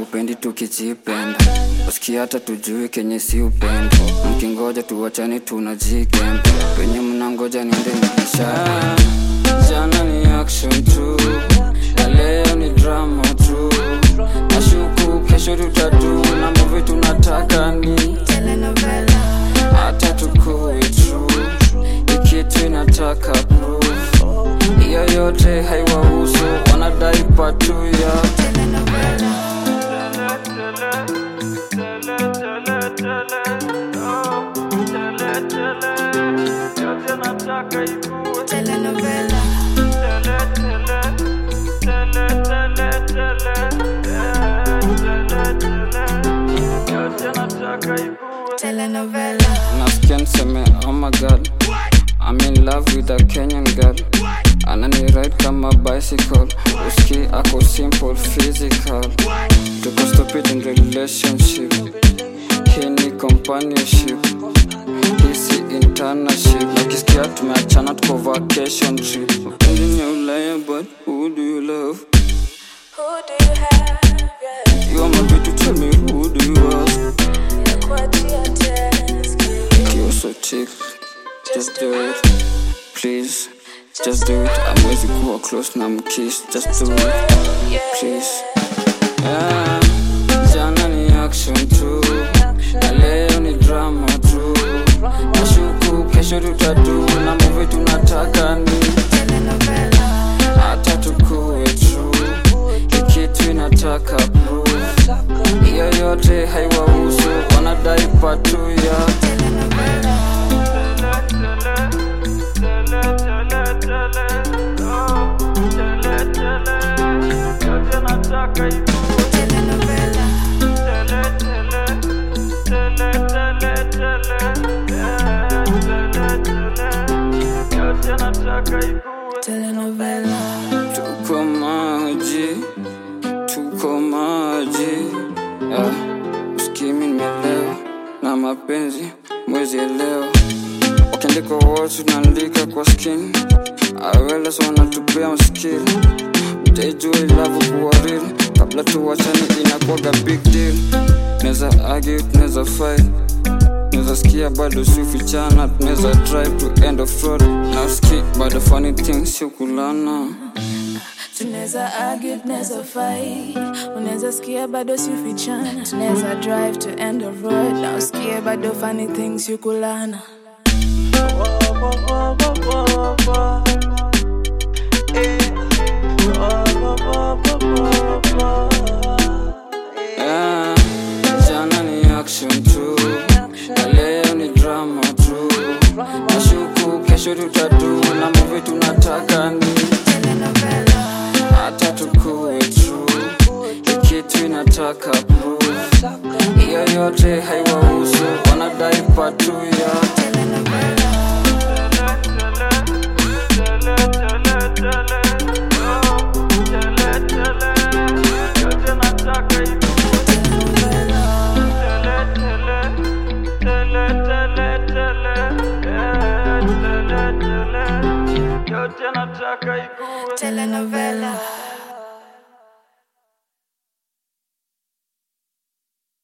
upendi tukijipenda usikia hata tujui kenye si upendo mkingoja tuwachani tunajikembe penye mnangoja niende nikisha jana ni action tu na leo ni drama tu nashuku kesho tutatu na movie tunataka ni hata tukue true ikitu inataka proof hiyo yote haiwahusu wanadai patu ya nasikia niseme oh my god I'm in love with a Kenyan girl anani ride kama bicycle uski ako simple physical tuko stupid in relationship hii ni companionship hisi internship nakisikia tumeachana tuko vacation trip mapenzi ni ya ulaya but who do you love Who do you have? Yeah. you are my baby tell me who do you ask Nakuachia test. you're so chick just do it please just do it amwezi kuwa close na mkiss just do it please yeah. jana ni action tu na leo ni drama tu nashuku kesho tutatu na movie tunataka ni hata tukue true ikitu inataka proof hiyo yote haiwahusu wanadai patu ya Telenovela. tuko maji tuko maji yeah. uskimi nimelewa na mapenzi mwezi elewa wakiandika wote tunaandika kwa skin aweles wanatupea maskili mtaijua ilavu kuwa real kabla tuwachane inakuwaga big deal neza argue tunaweza fight Tunaweza sikia bado siufichana tunaweza try to end of road na uski bado funny things siukulana tunaweza argue tunaweza fight unaweza sikia bado siufichana tunaweza drive to end of road na usikie bado funny things yukulana Yeah, jana ni action tu na leo ni drama tu nashuku kesho tutatu na movie tunataka ni hata tukue true ikitu inataka proof hiyo yote haiwahusu wanadai patu ya Telenovela.